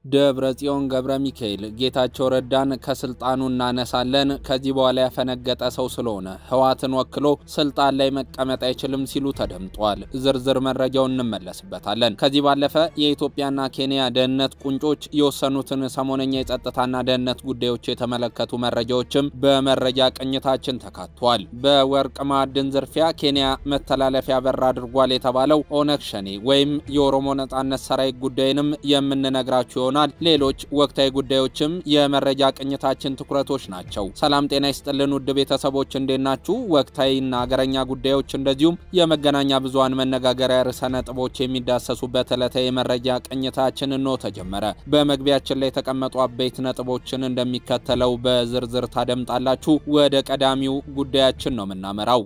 ደብረ ጽዮን ገብረ ሚካኤል ጌታቸው ረዳን ከስልጣኑ እናነሳለን፣ ከዚህ በኋላ ያፈነገጠ ሰው ስለሆነ ህወሓትን ወክሎ ስልጣን ላይ መቀመጥ አይችልም ሲሉ ተደምጧል። ዝርዝር መረጃውን እንመለስበታለን። ከዚህ ባለፈ የኢትዮጵያና ኬንያ ደህንነት ቁንጮች የወሰኑትን ሰሞነኛ የጸጥታና ደህንነት ጉዳዮች የተመለከቱ መረጃዎችም በመረጃ ቅኝታችን ተካቷል። በወርቅ ማዕድን ዝርፊያ ኬንያ መተላለፊያ በር አድርጓል የተባለው ኦነግ ሸኔ ወይም የኦሮሞ ነጻነት ሰራዊት ጉዳይንም የምንነግራችሁ ይሆናል። ሌሎች ወቅታዊ ጉዳዮችም የመረጃ ቅኝታችን ትኩረቶች ናቸው። ሰላም ጤና ይስጥልን ውድ ቤተሰቦች እንዴት ናችሁ? ወቅታዊና አገረኛ ጉዳዮች እንደዚሁም የመገናኛ ብዙሃን መነጋገሪያ ርዕሰ ነጥቦች የሚዳሰሱበት ዕለታዊ የመረጃ ቅኝታችን እንሆ ተጀመረ። በመግቢያችን ላይ የተቀመጡ አበይት ነጥቦችን እንደሚከተለው በዝርዝር ታደምጣላችሁ። ወደ ቀዳሚው ጉዳያችን ነው የምናመራው።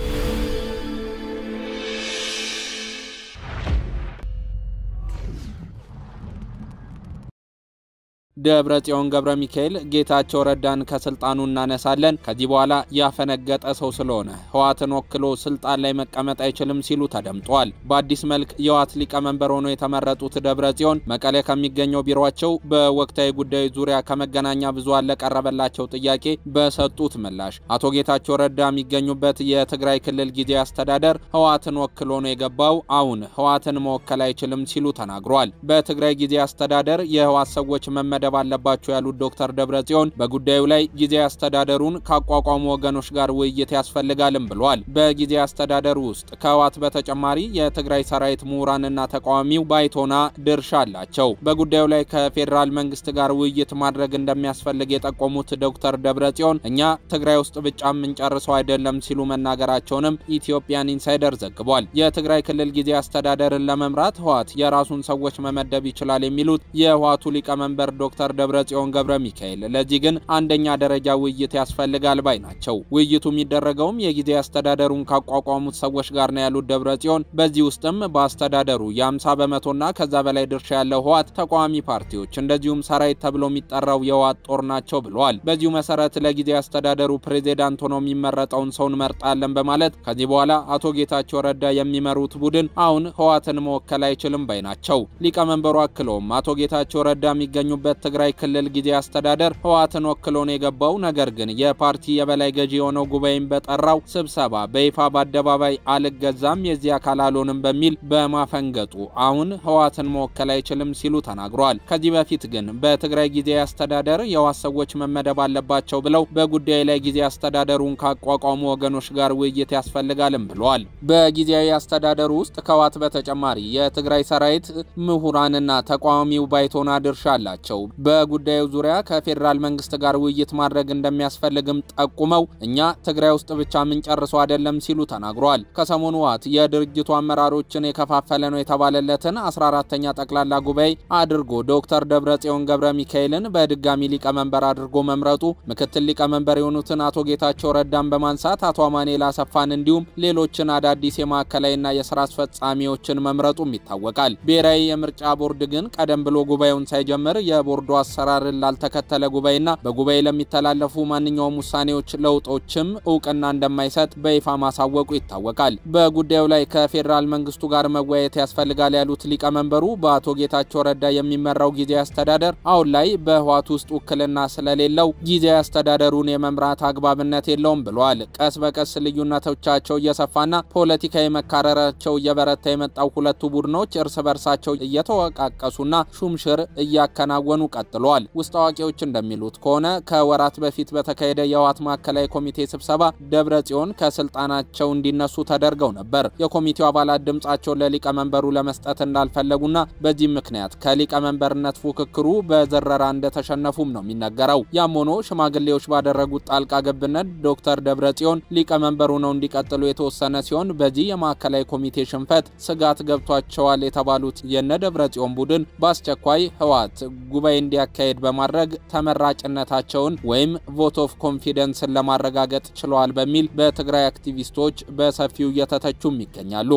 ደብረ ጽዮን ገብረ ሚካኤል ጌታቸው ረዳን ከስልጣኑ እናነሳለን፣ ከዚህ በኋላ ያፈነገጠ ሰው ስለሆነ ህወሓትን ወክሎ ስልጣን ላይ መቀመጥ አይችልም ሲሉ ተደምጧል። በአዲስ መልክ የህወሓት ሊቀመንበር ሆኖ የተመረጡት ደብረ ጽዮን መቀሌ ከሚገኘው ቢሮቸው በወቅታዊ ጉዳዮች ዙሪያ ከመገናኛ ብዙሃን ለቀረበላቸው ጥያቄ በሰጡት ምላሽ አቶ ጌታቸው ረዳ የሚገኙበት የትግራይ ክልል ጊዜያዊ አስተዳደር ህወሓትን ወክሎ ነው የገባው፣ አሁን ህወሓትን መወከል አይችልም ሲሉ ተናግሯል። በትግራይ ጊዜያዊ አስተዳደር የህወሓት ሰዎች መመደ መመደብ አለባቸው ያሉት ዶክተር ደብረጽዮን በጉዳዩ ላይ ጊዜያዊ አስተዳደሩን ካቋቋሙ ወገኖች ጋር ውይይት ያስፈልጋልም ብሏል። በጊዜያዊ አስተዳደሩ ውስጥ ከህወሓት በተጨማሪ የትግራይ ሰራዊት ምሁራንና ተቃዋሚው ባይቶና ድርሻ አላቸው። በጉዳዩ ላይ ከፌዴራል መንግስት ጋር ውይይት ማድረግ እንደሚያስፈልግ የጠቆሙት ዶክተር ደብረጽዮን እኛ ትግራይ ውስጥ ብቻ የምንጨርሰው አይደለም ሲሉ መናገራቸውንም ኢትዮጵያን ኢንሳይደር ዘግቧል። የትግራይ ክልል ጊዜያዊ አስተዳደርን ለመምራት ህወሓት የራሱን ሰዎች መመደብ ይችላል የሚሉት የህወሓቱ ሊቀመንበር ዶክተር ደብረ ጽዮን ገብረ ሚካኤል ለዚህ ግን አንደኛ ደረጃ ውይይት ያስፈልጋል ባይ ናቸው። ውይይቱ የሚደረገውም የጊዜያዊ አስተዳደሩን ካቋቋሙት ሰዎች ጋር ነው ያሉት ደብረ ጽዮን በዚህ ውስጥም በአስተዳደሩ የ50 በመቶና ከዛ በላይ ድርሻ ያለው ህወሓት፣ ተቃዋሚ ፓርቲዎች እንደዚሁም ሰራዊት ተብሎ የሚጠራው የህወሓት ጦር ናቸው ብለዋል። በዚሁ መሰረት ለጊዜያዊ አስተዳደሩ ፕሬዚዳንት ሆኖ የሚመረጠውን ሰው እንመርጣለን በማለት ከዚህ በኋላ አቶ ጌታቸው ረዳ የሚመሩት ቡድን አሁን ህወሓትን መወከል አይችልም ባይ ናቸው። ሊቀመንበሩ አክለውም አቶ ጌታቸው ረዳ የሚገኙበት ትግራይ ክልል ጊዜያዊ አስተዳደር ህወሓትን ወክሎ ነው የገባው። ነገር ግን የፓርቲ የበላይ ገዢ የሆነው ጉባኤን በጠራው ስብሰባ በይፋ በአደባባይ አልገዛም፣ የዚህ አካል አልሆንም በሚል በማፈንገጡ አሁን ህወሓትን መወከል አይችልም ሲሉ ተናግሯል። ከዚህ በፊት ግን በትግራይ ጊዜያዊ አስተዳደር የህወሓት ሰዎች መመደብ አለባቸው ብለው በጉዳዩ ላይ ጊዜያዊ አስተዳደሩን ካቋቋሙ ወገኖች ጋር ውይይት ያስፈልጋልም ብለዋል። በጊዜያዊ አስተዳደሩ ውስጥ ከህወሓት በተጨማሪ የትግራይ ሰራዊት ምሁራንና ተቃዋሚው ባይቶና ድርሻ አላቸው። በጉዳዩ ዙሪያ ከፌዴራል መንግስት ጋር ውይይት ማድረግ እንደሚያስፈልግም ጠቁመው እኛ ትግራይ ውስጥ ብቻ የምንጨርሰው አይደለም ሲሉ ተናግረዋል። ከሰሞኑ ህወሓት የድርጅቱ አመራሮችን የከፋፈለ ነው የተባለለትን 14ተኛ ጠቅላላ ጉባኤ አድርጎ ዶክተር ደብረጽዮን ገብረ ሚካኤልን በድጋሚ ሊቀመንበር አድርጎ መምረጡ ምክትል ሊቀመንበር የሆኑትን አቶ ጌታቸው ረዳን በማንሳት አቶ አማኑኤል አሰፋን እንዲሁም ሌሎችን አዳዲስ የማዕከላዊና የስራ አስፈጻሚዎችን መምረጡም ይታወቃል። ብሔራዊ የምርጫ ቦርድ ግን ቀደም ብሎ ጉባኤውን ሳይጀምር የቦርዱ አሰራርን ላልተከተለ ጉባኤና በጉባኤ ለሚተላለፉ ማንኛውም ውሳኔዎች ለውጦችም እውቅና እንደማይሰጥ በይፋ ማሳወቁ ይታወቃል። በጉዳዩ ላይ ከፌዴራል መንግስቱ ጋር መወያየት ያስፈልጋል ያሉት ሊቀመንበሩ በአቶ ጌታቸው ረዳ የሚመራው ጊዜያዊ አስተዳደር አሁን ላይ በህወሓት ውስጥ ውክልና ስለሌለው ጊዜያዊ አስተዳደሩን የመምራት አግባብነት የለውም ብለዋል። ቀስ በቀስ ልዩነቶቻቸው እየሰፋና ፖለቲካዊ መካረራቸው እየበረታ የመጣው ሁለቱ ቡድኖች እርስ በርሳቸው እየተወቃቀሱና ሹምሽር እያከናወኑ ቀጥለዋል። ውስጥ አዋቂዎች እንደሚሉት ከሆነ ከወራት በፊት በተካሄደ የህወሓት ማዕከላዊ ኮሚቴ ስብሰባ ደብረ ጽዮን ከስልጣናቸው እንዲነሱ ተደርገው ነበር። የኮሚቴው አባላት ድምጻቸውን ለሊቀመንበሩ ለመስጠት እንዳልፈለጉና በዚህም ምክንያት ከሊቀመንበርነት ፉክክሩ በዘረራ እንደተሸነፉም ነው የሚነገረው። ያም ሆኖ ሽማግሌዎች ባደረጉት ጣልቃ ገብነት ዶክተር ደብረ ጽዮን ሊቀመንበሩ ነው እንዲቀጥሉ የተወሰነ ሲሆን በዚህ የማዕከላዊ ኮሚቴ ሽንፈት ስጋት ገብቷቸዋል የተባሉት የነ ደብረ ጽዮን ቡድን በአስቸኳይ ህወሓት ጉባኤ እንዲያካሄድ በማድረግ ተመራጭነታቸውን ወይም ቮት ኦፍ ኮንፊደንስን ለማረጋገጥ ችለዋል በሚል በትግራይ አክቲቪስቶች በሰፊው እየተተቹም ይገኛሉ።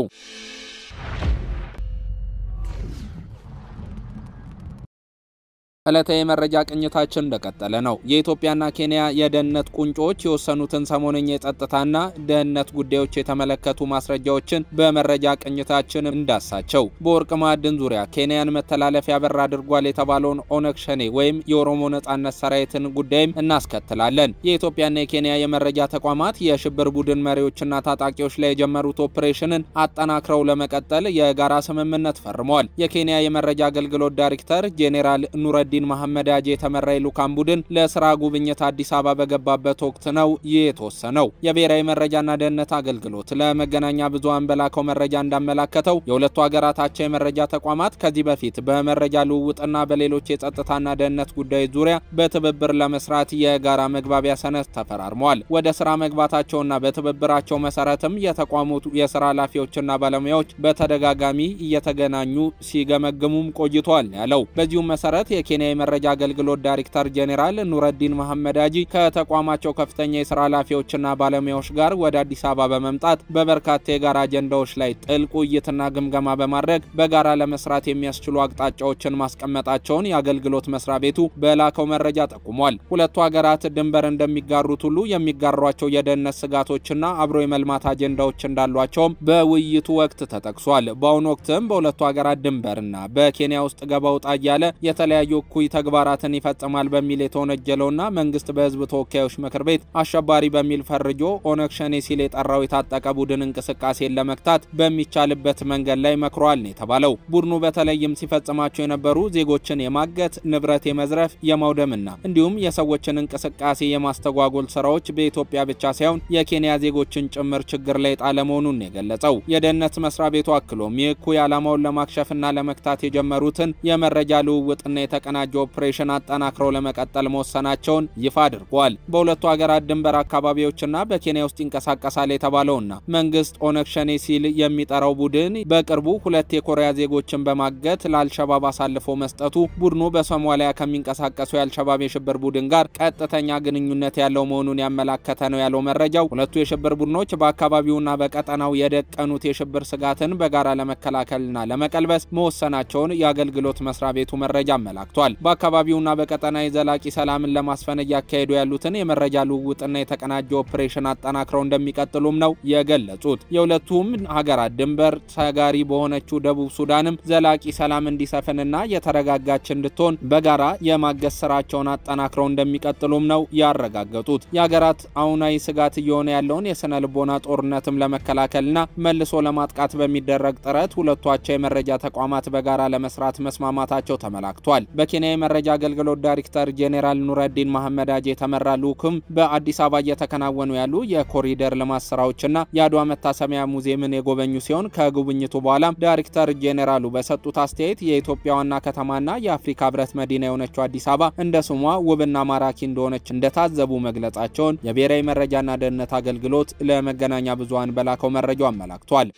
ዕለታዊ የመረጃ ቅኝታችን እንደቀጠለ ነው። የኢትዮጵያና ኬንያ የደህንነት ቁንጮዎች የወሰኑትን ሰሞነኛ የጸጥታና ደህንነት ጉዳዮች የተመለከቱ ማስረጃዎችን በመረጃ ቅኝታችን እንዳሳቸው። በወርቅ ማዕድን ዙሪያ ኬንያን መተላለፊያ በር አድርጓል የተባለውን ኦነግ ሸኔ ወይም የኦሮሞ ነጻነት ሰራዊትን ጉዳይም እናስከትላለን። የኢትዮጵያና የኬንያ የመረጃ ተቋማት የሽብር ቡድን መሪዎችና ታጣቂዎች ላይ የጀመሩት ኦፕሬሽንን አጠናክረው ለመቀጠል የጋራ ስምምነት ፈርመዋል። የኬንያ የመረጃ አገልግሎት ዳይሬክተር ጄኔራል ኑረዲን መሐመድ አጄ የተመራ የልዑካን ቡድን ለስራ ጉብኝት አዲስ አበባ በገባበት ወቅት ነው ይህ የተወሰነው። የብሔራዊ መረጃና ደህንነት አገልግሎት ለመገናኛ ብዙሃን በላከው መረጃ እንዳመላከተው የሁለቱ ሀገራት አቻ የመረጃ ተቋማት ከዚህ በፊት በመረጃ ልውውጥና በሌሎች የጸጥታና ደህንነት ጉዳዮች ዙሪያ በትብብር ለመስራት የጋራ መግባቢያ ሰነድ ተፈራርመዋል። ወደ ስራ መግባታቸውና በትብብራቸው መሰረትም የተቋሙ የስራ ኃላፊዎችና ባለሙያዎች በተደጋጋሚ እየተገናኙ ሲገመግሙም ቆይተዋል ያለው። በዚሁም መሰረት የኬንያ የመረጃ አገልግሎት ዳይሬክተር ጄኔራል ኑረዲን መሐመድ አጂ ከተቋማቸው ከፍተኛ የስራ ኃላፊዎችና ባለሙያዎች ጋር ወደ አዲስ አበባ በመምጣት በበርካታ የጋራ አጀንዳዎች ላይ ጥልቅ ውይይትና ግምገማ በማድረግ በጋራ ለመስራት የሚያስችሉ አቅጣጫዎችን ማስቀመጣቸውን የአገልግሎት መስሪያ ቤቱ በላከው መረጃ ጠቁሟል። ሁለቱ ሀገራት ድንበር እንደሚጋሩት ሁሉ የሚጋሯቸው የደህንነት ስጋቶችና አብሮ የመልማት አጀንዳዎች እንዳሏቸውም በውይይቱ ወቅት ተጠቅሷል። በአሁኑ ወቅትም በሁለቱ ሀገራት ድንበርና በኬንያ ውስጥ ገባ ውጣ እያለ የተለያዩ እኩይ ተግባራትን ይፈጽማል በሚል የተወነጀለውና መንግስት በህዝብ ተወካዮች ምክር ቤት አሸባሪ በሚል ፈርጆ ኦነግ ሸኔ ሲል የጠራው የታጠቀ ቡድን እንቅስቃሴን ለመግታት በሚቻልበት መንገድ ላይ መክሯል ነው የተባለው። ቡድኑ በተለይም ሲፈጽማቸው የነበሩ ዜጎችን የማገት ንብረት የመዝረፍ የማውደምና እንዲሁም የሰዎችን እንቅስቃሴ የማስተጓጎል ስራዎች በኢትዮጵያ ብቻ ሳይሆን የኬንያ ዜጎችን ጭምር ችግር ላይ ጣለ መሆኑን የገለጸው የደህንነት መስሪያ ቤቱ አክሎም ይህ እኩይ ዓላማውን ለማክሸፍና ለመክታት የጀመሩትን የመረጃ ልውውጥና የተቀናጀ ኦፕሬሽን አጠናክረው ለመቀጠል መወሰናቸውን ይፋ አድርጓል። በሁለቱ ሀገራት ድንበር አካባቢዎችና በኬንያ ውስጥ ይንቀሳቀሳል የተባለውና መንግስት ኦነግ ሸኔ ሲል የሚጠራው ቡድን በቅርቡ ሁለት የኮሪያ ዜጎችን በማገት ለአልሸባብ አሳልፎ መስጠቱ ቡድኑ በሶማሊያ ከሚንቀሳቀሱ የአልሸባብ የሽብር ቡድን ጋር ቀጥተኛ ግንኙነት ያለው መሆኑን ያመላከተ ነው ያለው መረጃው ሁለቱ የሽብር ቡድኖች በአካባቢውና በቀጠናው የደቀኑት የሽብር ስጋትን በጋራ ለመከላከልና ለመቀልበስ መወሰናቸውን የአገልግሎት መስሪያ ቤቱ መረጃ አመላክቷል። በአካባቢውና በቀጠና የዘላቂ ሰላምን ለማስፈን እያካሄዱ ያሉትን የመረጃ ልውውጥና የተቀናጀ ኦፕሬሽን አጠናክረው እንደሚቀጥሉም ነው የገለጹት። የሁለቱም ሀገራት ድንበር ተጋሪ በሆነችው ደቡብ ሱዳንም ዘላቂ ሰላም እንዲሰፍንና የተረጋጋች እንድትሆን በጋራ የማገዝ ስራቸውን አጠናክረው እንደሚቀጥሉም ነው ያረጋገጡት። የሀገራት አሁናዊ ስጋት እየሆነ ያለውን የስነ ልቦና ጦርነትም ለመከላከልና መልሶ ለማጥቃት በሚደረግ ጥረት ሁለቷቸው የመረጃ ተቋማት በጋራ ለመስራት መስማማታቸው ተመላክቷል። በኬንያ የመረጃ አገልግሎት ዳይሬክተር ጄኔራል ኑረዲን መሐመድ አጄ የተመራ ልዑክም በአዲስ አበባ እየተከናወኑ ያሉ የኮሪደር ልማት ስራዎችና የአድዋ መታሰቢያ ሙዚየምን የጎበኙ ሲሆን ከጉብኝቱ በኋላም ዳይሬክተር ጄኔራሉ በሰጡት አስተያየት የኢትዮጵያ ዋና ከተማና የአፍሪካ ህብረት መዲና የሆነችው አዲስ አበባ እንደ ስሟ ውብና ማራኪ እንደሆነች እንደታዘቡ መግለጻቸውን የብሔራዊ መረጃና ደህንነት አገልግሎት ለመገናኛ ብዙሃን በላከው መረጃው አመላክቷል።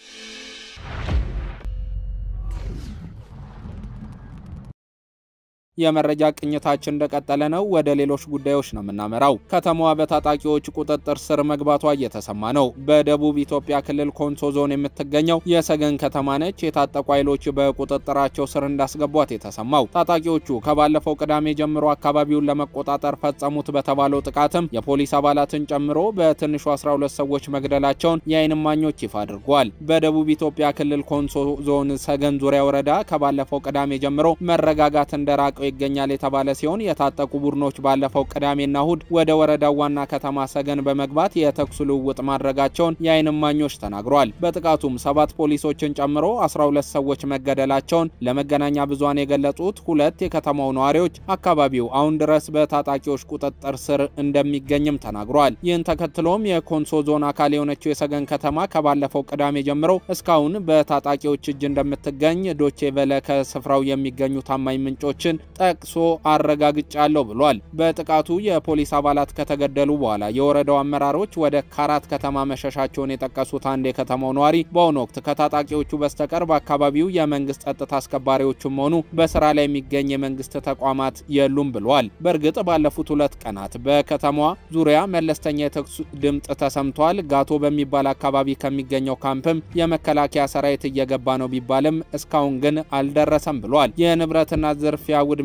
የመረጃ ቅኝታችን እንደቀጠለ ነው። ወደ ሌሎች ጉዳዮች ነው የምናመራው። ከተማዋ በታጣቂዎች ቁጥጥር ስር መግባቷ እየተሰማ ነው። በደቡብ ኢትዮጵያ ክልል ኮንሶ ዞን የምትገኘው የሰገን ከተማ ነች። የታጠቁ ኃይሎች በቁጥጥራቸው ስር እንዳስገቧት የተሰማው ታጣቂዎቹ ከባለፈው ቅዳሜ ጀምሮ አካባቢውን ለመቆጣጠር ፈጸሙት በተባለው ጥቃትም የፖሊስ አባላትን ጨምሮ በትንሹ 12 ሰዎች መግደላቸውን የዓይን እማኞች ይፋ አድርገዋል። በደቡብ ኢትዮጵያ ክልል ኮንሶ ዞን ሰገን ዙሪያ ወረዳ ከባለፈው ቅዳሜ ጀምሮ መረጋጋት እንደራቀው ይገኛል የተባለ ሲሆን የታጠቁ ቡድኖች ባለፈው ቅዳሜና እሁድ ወደ ወረዳው ዋና ከተማ ሰገን በመግባት የተኩስ ልውውጥ ማድረጋቸውን የዓይን እማኞች ተናግረዋል። በጥቃቱም ሰባት ፖሊሶችን ጨምሮ 12 ሰዎች መገደላቸውን ለመገናኛ ብዙሃን የገለጹት ሁለት የከተማው ነዋሪዎች አካባቢው አሁን ድረስ በታጣቂዎች ቁጥጥር ስር እንደሚገኝም ተናግረዋል። ይህን ተከትሎም የኮንሶ ዞን አካል የሆነችው የሰገን ከተማ ከባለፈው ቅዳሜ ጀምሮ እስካሁን በታጣቂዎች እጅ እንደምትገኝ ዶቼ ቬለ ከስፍራው የሚገኙ ታማኝ ምንጮችን ጠቅሶ አረጋግጫለሁ ብሏል። በጥቃቱ የፖሊስ አባላት ከተገደሉ በኋላ የወረዳው አመራሮች ወደ ካራት ከተማ መሸሻቸውን የጠቀሱት አንድ የከተማው ነዋሪ በአሁኑ ወቅት ከታጣቂዎቹ በስተቀር በአካባቢው የመንግስት ጸጥታ አስከባሪዎችም ሆኑ በስራ ላይ የሚገኝ የመንግስት ተቋማት የሉም ብሏል። በእርግጥ ባለፉት ሁለት ቀናት በከተማዋ ዙሪያ መለስተኛ የተኩስ ድምፅ ተሰምቷል። ጋቶ በሚባል አካባቢ ከሚገኘው ካምፕም የመከላከያ ሰራዊት እየገባ ነው ቢባልም እስካሁን ግን አልደረሰም ብሏል። የንብረትና ዝርፊያ ውድመት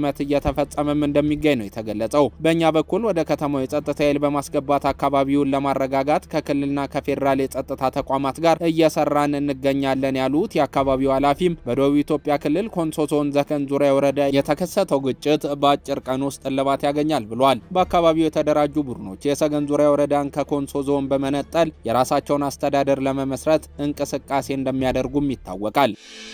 ውድመት እየተፈጸመም እንደሚገኝ ነው የተገለጸው። በእኛ በኩል ወደ ከተማው የጸጥታ ኃይል በማስገባት አካባቢውን ለማረጋጋት ከክልልና ከፌዴራል የጸጥታ ተቋማት ጋር እየሰራን እንገኛለን ያሉት የአካባቢው ኃላፊም በደቡብ ኢትዮጵያ ክልል ኮንሶ ዞን ዘከን ዙሪያ ወረዳ የተከሰተው ግጭት በአጭር ቀን ውስጥ እልባት ያገኛል ብሏል። በአካባቢው የተደራጁ ቡድኖች የሰገን ዙሪያ ወረዳን ከኮንሶ ዞን በመነጠል የራሳቸውን አስተዳደር ለመመስረት እንቅስቃሴ እንደሚያደርጉም ይታወቃል።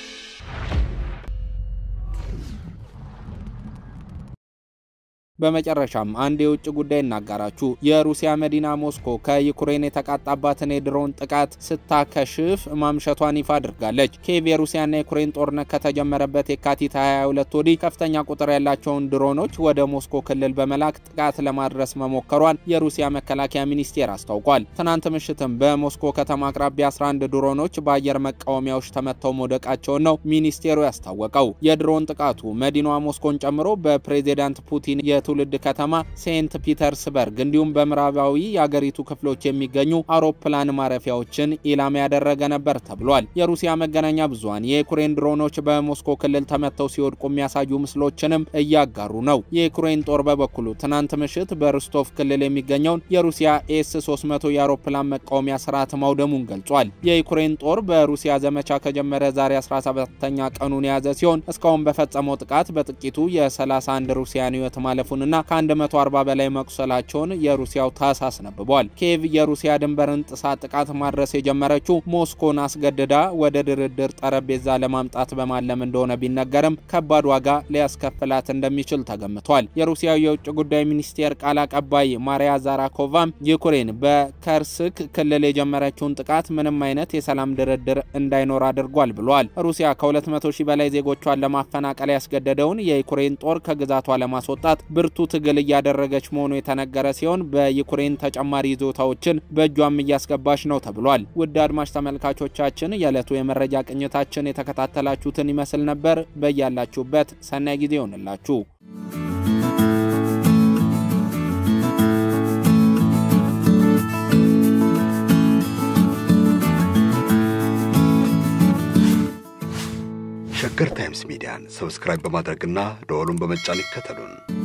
በመጨረሻም አንድ የውጭ ጉዳይ እናጋራችሁ። የሩሲያ መዲና ሞስኮ ከዩክሬን የተቃጣባትን የድሮን ጥቃት ስታከሽፍ ማምሸቷን ይፋ አድርጋለች። ኬቭ የሩሲያና የዩክሬን ጦርነት ከተጀመረበት የካቲት 22 ወዲህ ከፍተኛ ቁጥር ያላቸውን ድሮኖች ወደ ሞስኮ ክልል በመላክ ጥቃት ለማድረስ መሞከሯን የሩሲያ መከላከያ ሚኒስቴር አስታውቋል። ትናንት ምሽትም በሞስኮ ከተማ አቅራቢያ 11 ድሮኖች በአየር መቃወሚያዎች ተመተው መውደቃቸውን ነው ሚኒስቴሩ ያስታወቀው። የድሮን ጥቃቱ መዲናዋ ሞስኮን ጨምሮ በፕሬዚዳንት ፑቲን ትውልድ ከተማ ሴንት ፒተርስበርግ እንዲሁም በምዕራባዊ የአገሪቱ ክፍሎች የሚገኙ አውሮፕላን ማረፊያዎችን ኢላማ ያደረገ ነበር ተብሏል። የሩሲያ መገናኛ ብዙኃን የዩክሬን ድሮኖች በሞስኮ ክልል ተመተው ሲወድቁ የሚያሳዩ ምስሎችንም እያጋሩ ነው። የዩክሬን ጦር በበኩሉ ትናንት ምሽት በርስቶቭ ክልል የሚገኘውን የሩሲያ ኤስ 300 የአውሮፕላን መቃወሚያ ስርዓት ማውደሙን ገልጿል። የዩክሬን ጦር በሩሲያ ዘመቻ ከጀመረ ዛሬ 17ኛ ቀኑን የያዘ ሲሆን እስካሁን በፈጸመው ጥቃት በጥቂቱ የ31 ሩሲያን ህይወት ማለፉን እና ከ140 በላይ መቁሰላቸውን የሩሲያው ታስ አስነብቧል። ኪየቭ የሩሲያ ድንበርን ጥሳ ጥቃት ማድረስ የጀመረችው ሞስኮን አስገድዳ ወደ ድርድር ጠረጴዛ ለማምጣት በማለም እንደሆነ ቢነገርም ከባድ ዋጋ ሊያስከፍላት እንደሚችል ተገምቷል። የሩሲያው የውጭ ጉዳይ ሚኒስቴር ቃል አቀባይ ማሪያ ዛራኮቫም ዩክሬን በከርስክ ክልል የጀመረችውን ጥቃት ምንም አይነት የሰላም ድርድር እንዳይኖር አድርጓል ብሏል። ሩሲያ ከ200 ሺህ በላይ ዜጎቿን ለማፈናቀል ያስገደደውን የዩክሬን ጦር ከግዛቷ ለማስወጣት ብርቱ ትግል እያደረገች መሆኑ የተነገረ ሲሆን በዩክሬን ተጨማሪ ይዞታዎችን በእጇም እያስገባች ነው ተብሏል። ውድ አድማጭ ተመልካቾቻችን የዕለቱ የመረጃ ቅኝታችን የተከታተላችሁትን ይመስል ነበር። በያላችሁበት ሰናይ ጊዜ ይሆንላችሁ። ሸገር ታይምስ ሚዲያን ሰብስክራይብ በማድረግና ደወሉን በመጫን ይከተሉን።